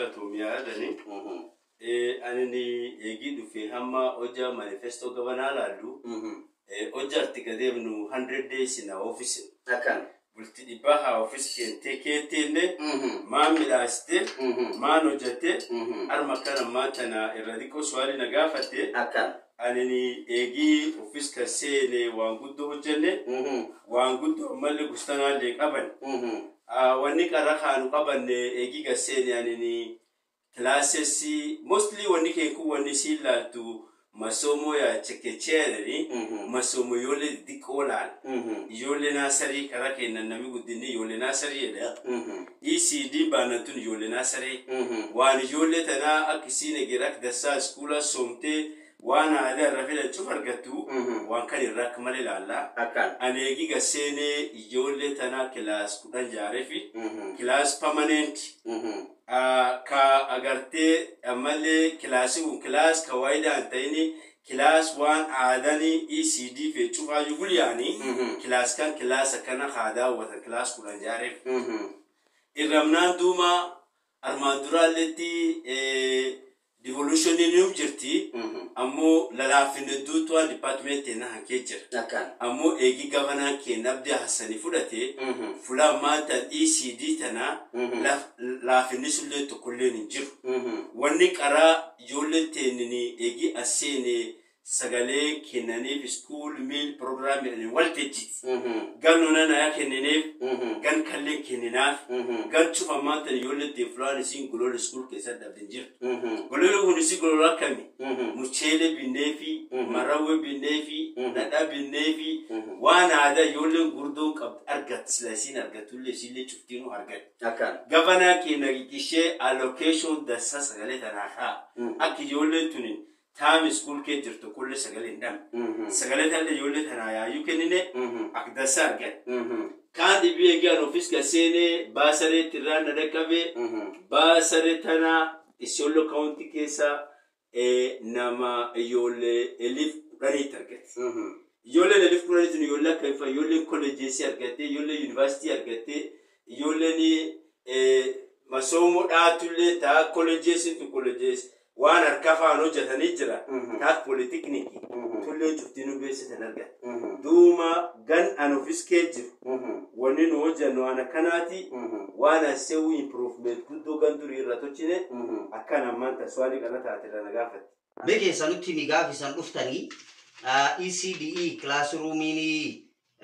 galatoomiyaa jedhani. Ani eegii dhufee hamma hojja manifestoo gabanaa laallu hojja arti gadeemnu 100 days in our office. Akkan. Bulti dhibbaa haa office keentee keetteenne maan midhaastee maan hojjattee harma kana maatana irra xiqqoo su'aali na gaafatte Akkan. ani eegii office kan seene waan guddoo hojjenne waan guddoo ammallee gustanaallee qaban. wanni qarra kaanu qabanne eegii gaseeni anini classes mostly wanni keeku wanni si ilaaltu masomo ya chekecheedhani masomo ijoollee xixiqqoo laal ijoollee naasarii karaa kennan nami guddinni ijoollee naasarii jedha ecd baanatun ijoollee naasarii waan ijoollee tanaa akka isiin eger akka dassaa iskuula soomtee waan aadaa irra fidan cuf argattu waan kan irraa akka malee ilaallaa Akkan. ani eegi gaseenee ijoollee tanaa kilaas kudhan jaareefi kilaas permanent ka agartee ammallee kilaasii kun kilaas kawaayida hin ta'ini kilaas waan aadanii ecd fee cufaayu gulyaanii kilaas kan kilaas akkana haa daawwatan kilaas kudhan jaareef irramnaan duuma armaan duraalletti devolutionii nuuf jirti ammoo lalaafin hedduutu waan dipaartimentii na hankee jira Akkan. ammoo eegi gabanaa keenya abdii hassanii fudhate fulaa maatan ecd tana laafinni sullee tokkolleen hin jiru wanni qaraa ijoollee teenini eegi asseene sagalee kennaniif school meal program jedhanii waltejjiti gan nonanayaa kennineef gan kallee kenninaaf gan cufa maatan ijoollee tee fulaan isiin golola school keessatti dhabden jirtu golola kun isi golola akkami mucheele binneefi marawwe binneefi dhadhaa binneefi waan aadaa ijoolleen gurdoon qabdi argatti sila isiin argattullee isiillee cuftiinuu argatti Akkan. gabanaa keenya ishee allocation dassa sagalee tanaa haa akka ijoolleen tunin taami school kee jirtu kulle sagalee hin dhabne sagalee tana ijoollee tanaa yaayyuu kennine akka dassa argate kaan dhibii eegaan ofis gaseenee baasaree tirraa na dhaqqabee baasaree tana isiollo kaawunti keessa eh, nama ijoollee elif kudhaniitti argate ijoolleen elif kudhaniitti ijoollee akka ifa ijoolleen kolleejeesii argatte ijoolleen yuunivarsiitii argatte ijoolleen eh, masoomoo dhaatullee taa kolleejeesiin tu kolleejeesi waan harka afaan hojjetanii jira taa poolitiknikii tullee cuftinuu beeksisan argate duuma gan an ofis kee jiru wanni nu hojjannu waan akkanaati waan assewu improvement guddoo gan durii irra tochine akkan ammaan taswaanii kana taatirra na gaafatti Mee keessanutti ni gaafisan dhuftanii ECDE kilaasruumiin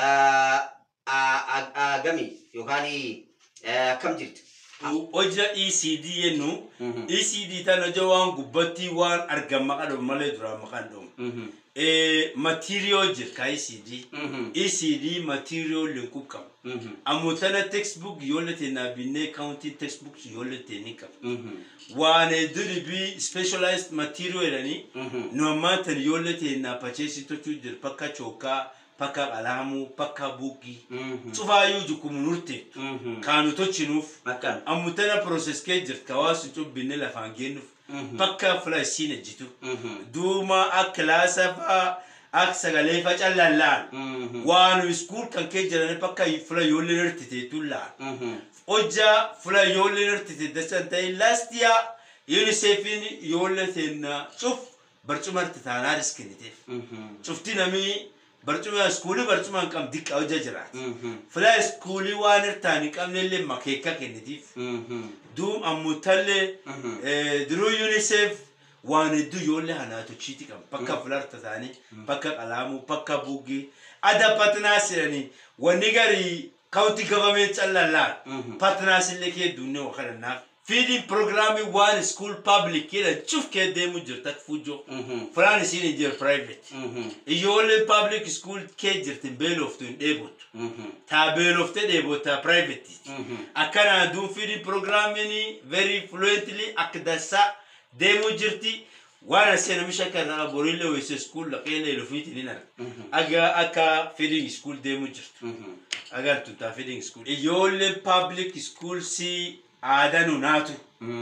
gami yookaan akkam jirti? hojja ecd yennu ecd tan hojja waan gubbatti waan argan maqaa dhomu malee duraan maqaan dhomu material jir ka ecd ecd material linkuu qaba ammoo tana textbook ijoollee teenaa binnee county textbook ijoollee teenii qaba waan duribii specialized material jedhanii nu ammaan tan ijoollee teenaa pacheesii tochuu jira pakka chookaa pakka qalaamuu pakka buukii cufaayyuu jukumu nurte kaanu tochinuuf Akkan. ammutana process kee jirta hawaasu cubbinne lafaan geennuuf bakka fula isiin ejjitu duuma akka kilaasa faa akka sagalee fa callallaan waanu iskuul kan kee jirani bakka fula ijoolleen hirtiteetuun laan hojja fula ijoolleen hirtite dasan ta'e last year UNICEFin ijoollee teenna cuf barcuma hirtitaanaa riskenniteef cufti namii barcuma iskuulii barcuma hin qabne diqqa hojja jiraati. fila iskuulii waan hirtaan hin qabnellee makeekka kennitiif duum ammutallee duruu unicef waan hedduu ijoollee hanaatochiiti qabu bakka filarta taanii bakka qalaamuu bakka buugii ada patnaas jedhanii wanni garii kaawuti gabamee callallaan patnaas illee kee dunnee wakadhannaaf feeding programming waan school public jedhan cuf kee deemu jirta fujoo filaan isiin hin jiru private ijoolleen public school kee jirtin beeloftu hin dheebotu taa beeloftee dheebotaa private akkana duun feeding programming very fluently akka dansaa deemuu jirti waan asee namicha kana borillee wayise school laqeelee lufiitiin hin arga aga akka feeding school deemuu jirtu agartu taa feeding school ijoolleen public school si aadaa nu naatu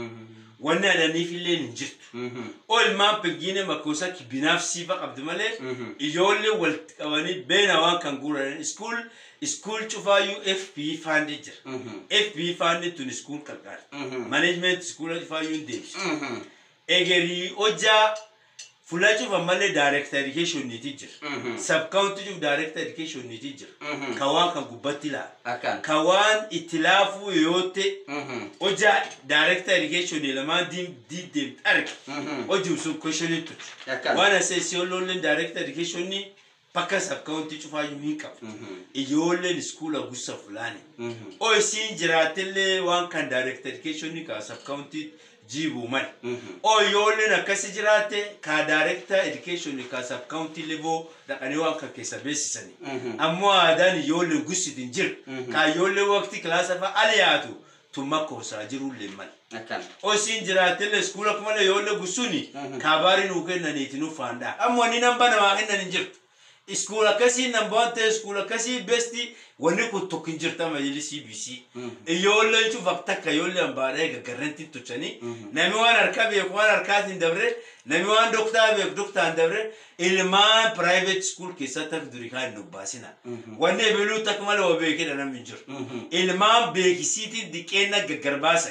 wanni adaniif illee hin jirtu oo ilmaan pengine makkoosa binafsiifa qabdi malee ijoollee walitti qabanii beena waan kan guuran iskuul iskuul cufaayyuu fp faandi jira fp faandi tun iskuul qarqaara management iskuula cufaayyuu hin deebisu egerii hojjaa Fuula cufa malee director educationiiti jira. Sub-county cufa director educationiiti jira. Ka waan kan gubbatti ilaala. Akkaan. Ka waan itti laafuu yoo ta'e hojjaa director educationii lamaan diiddeem arga. Hojii sun questionii tuti. Akkaan. Waan asee ijoolleen director educationii bakka sub-county cufaayyuu hin qabu. Ijoolleen iskuula gusa fulaani. Oo isiin jiraatellee waan kan director educationii ka sub-county jiibuu mali. Oo ijoolleen akkasi jiraate ka director education ka sub-county level dhaqanii waan kan keessa beeksisanii. Ammoo aadaan ijoolleen gusitiin jiru. Ka ijoolleen waqtii kilaasa fa'a ali yaatu tumma koosaa jirullee mali. Akkaan. Osin jiraatelle iskuula kuma la ijoollee gusuni kaabaari nuu kennaniiti nu faandaa. Ammoo ni namba namaa kennan hin jirtu. Iskuula akkasii namba waan ta'e iskuula akkasii besti wanni kun tokko hin jirta majalli CBC. Ijoolleen cufa takka ijoollee hambaadhee gaggarranti tuchanii nami waan harkaa beeku waan harkaatiin dabre nami waan doktaa beeku doktaan dabre ilmaan private school keessatti akka durii kaan hin obbaasina. Wanni ebiluu takka malee waa beekedha namni hin jiru. Ilmaan beekisiitiin diqeenna gaggarbaasan.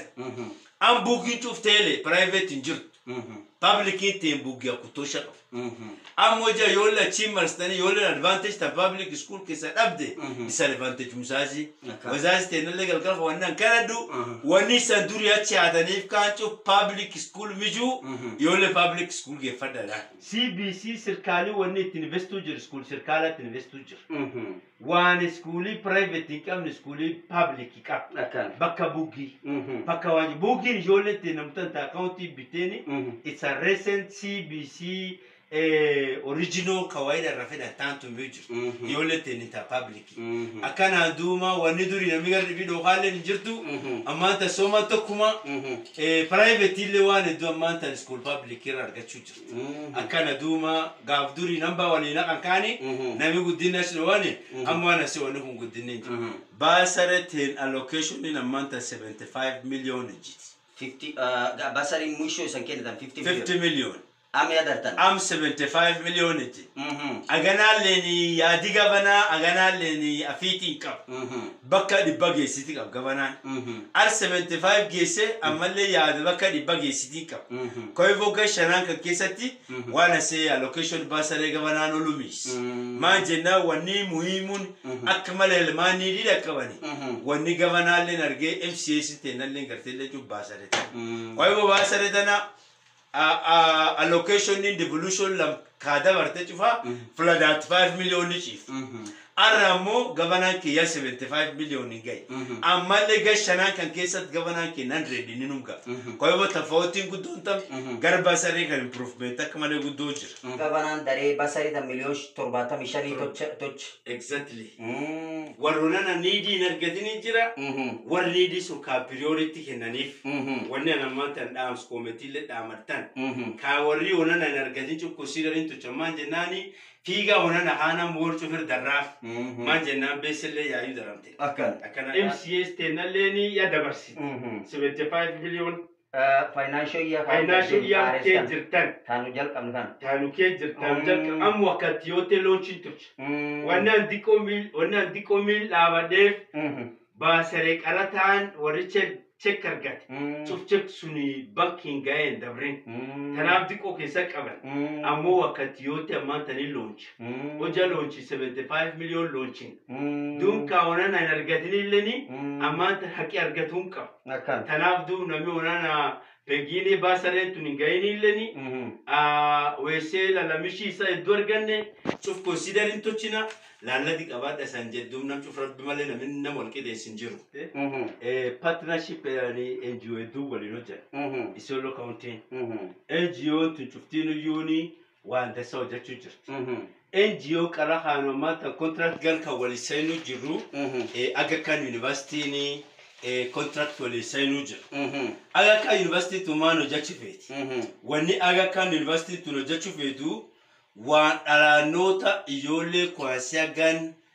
An buukiin cufteele private hin jirtu. Publiciin teen buugii akkutosha qabu. Ammoo ija ijoollee achiin marsitanii ijoolleen advantage ta public school keessa dhabde disadvantage musaasi. Akka. Wazaasi teenallee galgala wannan kanaddu wanni isan durii achi haataniif kaan cuf public school mijuu ijoollee public school geeffadhadha. CBC sirkaalii wanni itti investuu jiru school sirkaalatti investuu jiru. Waan iskuulii private hin qabne iskuulii public qaba. Akkaan. Bakka buugii. Bakka waan buugiin ijoollee itti namtan taa kaawuntii bitteeni. It's a recent CBC eh, original kawaida irraa fedhataan tumee jiru. Ijoollee itti ni taa public. Akkanaan duuma wanni durii namni gara dhibii dhookaallee hin jirtu. Ammaan tan sooma tokkuma private illee waan hedduu ammaan tan school public irra argachuu jirtu. Akkana duuma gaaf durii namba waliin naqan kaani nami guddina shi wani amma waan asii wanni kun guddinni hin jiru. Baasarateen allocation ammaan tan 75 million jiti. Fifty. Basariin mwisho isan kennitan fifty. 50 million. Ame adartan. Am 75 million jiti. Aganaalleen yaadi gabanaa aganaalleen afiitiin qaba. Bakka dhibba geessiti qaba gabanaan. Ar 75 geesse ammallee yaada bakka dhibba geessitii qaba. Koyifoo gashanaan kan keessatti waan asee allocation baasaree gabanaan olumis. Maan jennaan wanni muhiimuun akka malee ilmaan ni dhidha qabani. Wanni gabanaalleen argee MCS teenalleen garteellee cuf baasaree tana. Koyifoo baasaree tana allocation in devolution lam kaa dabarte cufa fladaat 5 million ciif. Arra ammoo gabanaan kiyya 75 million gahe. Ammallee gashanaan kan keessatti gabanaan kee 100 ni numga. Koyiboo tafawwatiin guddoon tam garba saree kan improvement akka malee guddoo jira. Gabanaan daree basarii tan miliyoon torbaatamii shanii tocha. tocha. Exactly. Warroonana niidii hin argatini jira. Warri niidii sun kaa priority kennaniif. Wanni an ammaan tan dhaams koometiillee dhaamartan. Kaa warri onana hin argatin cukkusiidhaniin tuchamaan jennaani fiigaa onana haana moor cufir darraaf. Maan jennaan beesillee yaayuu daramte. Akkaan. Akkana MCS teennallee ya dabarsite. 75 million Financial year. financial year kee jirtan. Taanu jalqabni kana. Taanu kee jirtan jalqaba amma wakkatti yoo ta'e loonchiin turte. Wanni an diqoo miil wanni an diqoo miil dhaabadheef baasaree qarataan warri chek argate. Cuf chek suni bankiin ga'een dabrin. Kanaaf diqoo keessa qaban. Ammoo wakkatti yoo ta'e ammaan tanii loonchi. Hojja loonchi 75 million loonchiin. Duunkaa onan hin argatinillee ammaan tan haqi argatuun qaba. Akkaan. Kanaaf duub namni onana pengiinii baasareen tun hin ga'inillee weessee lalamishii isaa iddoo arganne cuf konsidariin tochina laallati qabaadha isaan jedhuun nam cuf rabbi malee namni nama wal qixeessin jiru. Partnership NGO hedduu waliin hojjetu. Isiolo kaawuntiin. NGO tun cuftiin iyyuuni waan dasa hojjechuu jirti. NGO qara haanomaa tan contract gal kan wali seenuu jirru Aga Khan Universitiin contract wali seenuu jira. Aga Khan University tun maan hojjechuu feeti. Wanni Aga Khan University tun hojjechuu feetu waan dhalaannoota ijoollee kwaasiyaa gan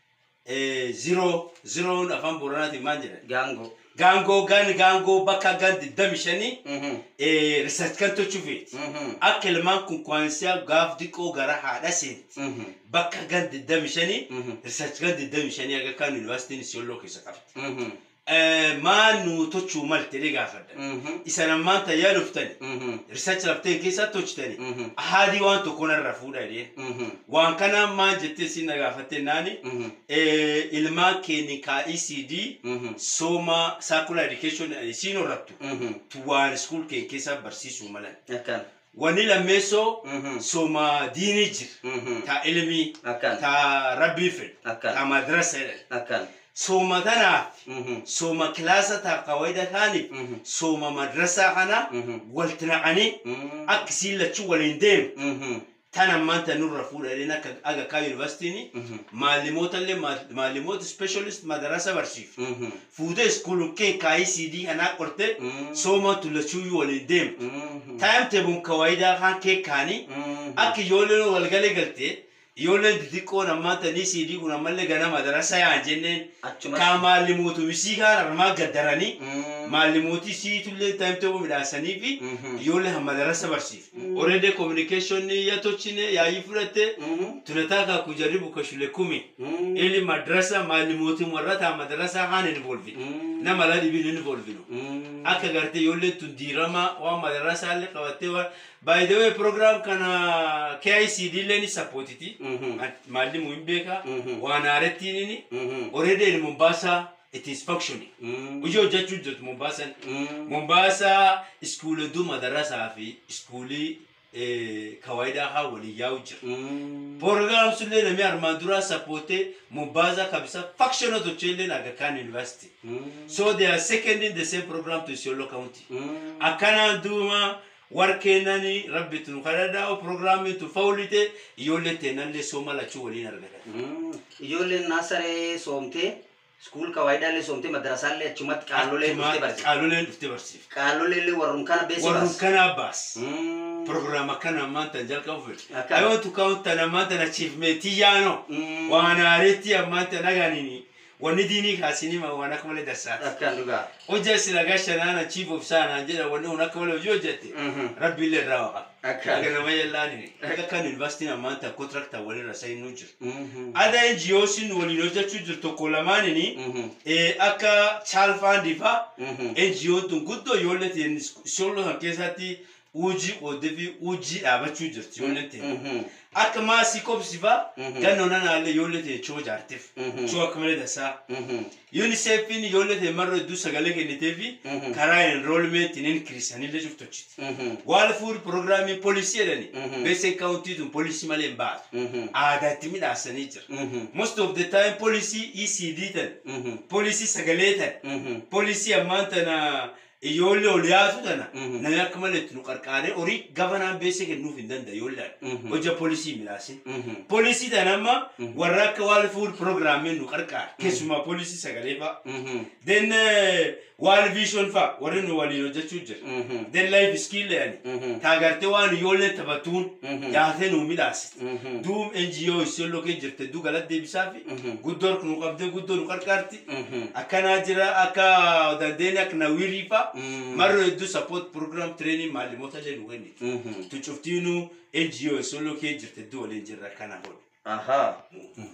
eh, zero zeroon afaan booranaati maal jedhan Gaangoo. gaangoo gan gaangoo bakka gan digdami shanii Mhm. eh, research kan tochuufeeti Mhm. akka ilmaan kun kwaansiyaa gaaf diqqoo gara haadha seenti Mhm. bakka gan digdami shanii Mhm. research gan digdami shanii aga kan yuunivarsiitiin siyooloo keessa qabdi Mhm. Eh, maan nu tochuu malte dhee gaafadha Mhm. isa namaan tayyaa dhuftani Mhm. research lafteen keessaa tochitani Mhm. haadii waan tokko narra fuudha jedheen Mhm. waan kanaan maan jettee si na gaafatte naani Mhm. eh, ilmaan keenya ka ECD Mhm. sooma circular education isiin horrattu Mhm. waan school keenya keessa barsiisuu malan Akkan. wanni lammeessoo Mhm. sooma diinii jira Mhm. ta ilmii Akkan. ta rabbii fedhu Akkan. ta madrasa jedhan Akkan. sooma tanaaf Mhm. sooma kilaasa ta qawaida taaniif Mhm. sooma madrasaa kana Mhm. walti naqanii Mhm. akka isiin lachuu waliin deemu Mhm. tan ammaan tan nurra fuudhanii akka aga kaa yuunivarsiitiin Mhm. maalimoota illee maalimoota specialist madarasa barsiifu Mhm. fuudhee iskuulun kee kaayii CD kanaa qorte Mhm. sooma tullachuu waliin deemu Mhm. taayim teebuun kawaayidaa kan kee kaanii Mhm. akka ijoolleen walgalee galtee ijoolleen xixiqqoon ammaan tanii CD kun ammallee gana madarasa yaan jenneen Achuma. kaa maallimootu misii kaan armaa gaddaranii Mhm. maallimootii siitullee taayim teebuu midhaasanii fi Mhm. ijoollee madarasa barsiifu already communication ya tochine yaayii fudhatte Mhm. tunataka kujaribu kwa shule kumi Mhm. ili madrasa maalimoti warrata madrasa haan involve Mhm. nama la dhibin involvinu Mhm. akka garte ijoolleen tun diirama waan madrasa illee qabattee waan by the way program kana KICD illee ni supportiti Mhm. maalimu hin beeka Mhm. waan haarettiin inni Mhm. already in Mombasa it is functioning Mhm. hojii hojjechuu jirtu Mombasa Mhm. Mombasa iskuulii hedduu madarasaa fi iskuulii eh, kawaayidaa haa waliin yaa'u jira Mhm. program sulle nami armaan dura supporte Mombasa kabisa faction of Children Aga Khan University. Mhm. So they are seconding the same program to Isiolo County. Mhm. Akana duma warkeenani rabbi tunu kadhadhaa programmi tu faulite ijoollee teenallee sooma lachuu waliin argatan. Mhm. Ijoolleen naasaree soomtee iskuul kawaayidaallee soomtee madarasaallee achumatti qaalolee dhuftee barsiifte. Qaaloleen dhuftee barsiifte. Qaalolee illee warrum kana beeksisa Warrun baas. kanaa baas. Mhm. Program akkana ammaan tan jalqabu fedhe. Akka- I want to count tan ammaan tan achievement yaano. Mhm. Waan aareetti ammaan tan aganini. Wanni diinii kaasinii waan akka malee dassaati. Akkaan dhugaa. hojja sila gasha nana chief of sana jira wanne una kawala hojii hojjette Mhm. rabbi illee irraa waqa Akka. aga nama yellaani akka kan university ammaanta contractor walirra sayinuu jira Mhm. ada NGOsin waliin hojjechuu jiru tokko lamaanini Mhm. eh, akka Charles Fund fa Mhm. NGO tun guddoo ijoollee ta'in ijoollee kan keessatti hojii qoodee fi hojii dhaabachuu jirti ijoollee ta'in Mhm. akka maasii kobsi fa Mhm. gannoo nanaallee ijoollee ta'in choo jaarteef Mhm. choo akka malee dasaa Mhm. UNICEFin ijoollee ta'in marra hedduu sagalee kennitee fi Mhm. karaa enrollment in increasanillee cuftochiti Mhm. waal fuul programmii poolisii jedhani Mhm. beesen kaawuntii tun poolisii malee hin baatu Mhm. aadaatti midhaasanii jira Mhm. most of the time poolisii ECD tan Mhm. poolisii sagalee tan Mhm. poolisii ammaan tana ijoollee ol yaatu tana Mhm. namni akka malee itti nu qarqaaree horii gabanaan beesee kennuuf hin danda'a ijoolleen Mhm. hojja poolisii midhaase Mhm. poolisii tan amma Mhm. warra akka waal fuul programmii nu qarqaara keessumaa poolisii sagalee fa'a Mhm. then eh, waal vision fa'a warri nu waliin hojjechuu jira Mhm. then life skill jedhani Mhm. taagartee waan ijoollee taphatuun Mhm. yaatee nuu midhaasite Mhm. duum NGO isiolloo kee jirte duu galat deebisaa fi Mhm. guddoo nu qabdee guddoo nu qarqaarti Mhm. akkanaa jira akka dandeenya akka nawirii fa Mhm. marro hedduu support program training maalimoota illee nu kenni Mhm. tu cuftiinu NGO isiolloo kee jirte duu waliin jirra akkana hodhu. Ahaa.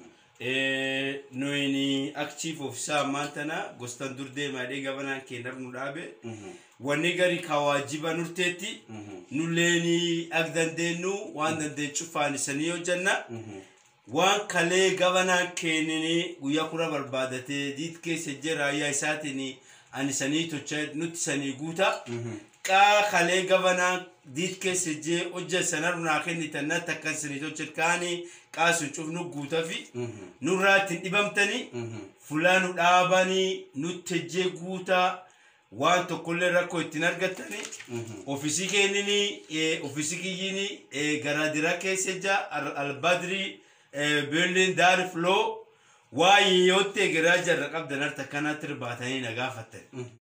Nuyini active officer ammaan tana gostan dur deemaadhee gabanaan keenyaf nu dhaabe Mhm. wanni gari ka waajiba nurteetti Mhm. nulleeni ak dandeenyu waan dandeenyu cufaanisanii hojjanna Mhm. waan kalee gabanaan keenyini guyyaa kura barbaadatee diit keessa jira raayyaa isaatiin ani sanii tocha nutti sanii guuta Mhm. qaa kalee gabanaan diit keessa jee hojja sanar naa kennitan natti akkan sanii tocha kaanii qaasu cufnu guuta fi Mhm. nurraa ittiin dhibamtanii Mhm. fulaa nu dhaabanii nutti ejjee guutaa waan tokkollee rakkoo ittiin argattanii Mhm. ofisii keenyini ofisii kiyyini garaadira keessa jaa albadrii beelliin daari filoo waa yoottee garaa jarra qabdan harta kanatti irbaatanii na gaafattan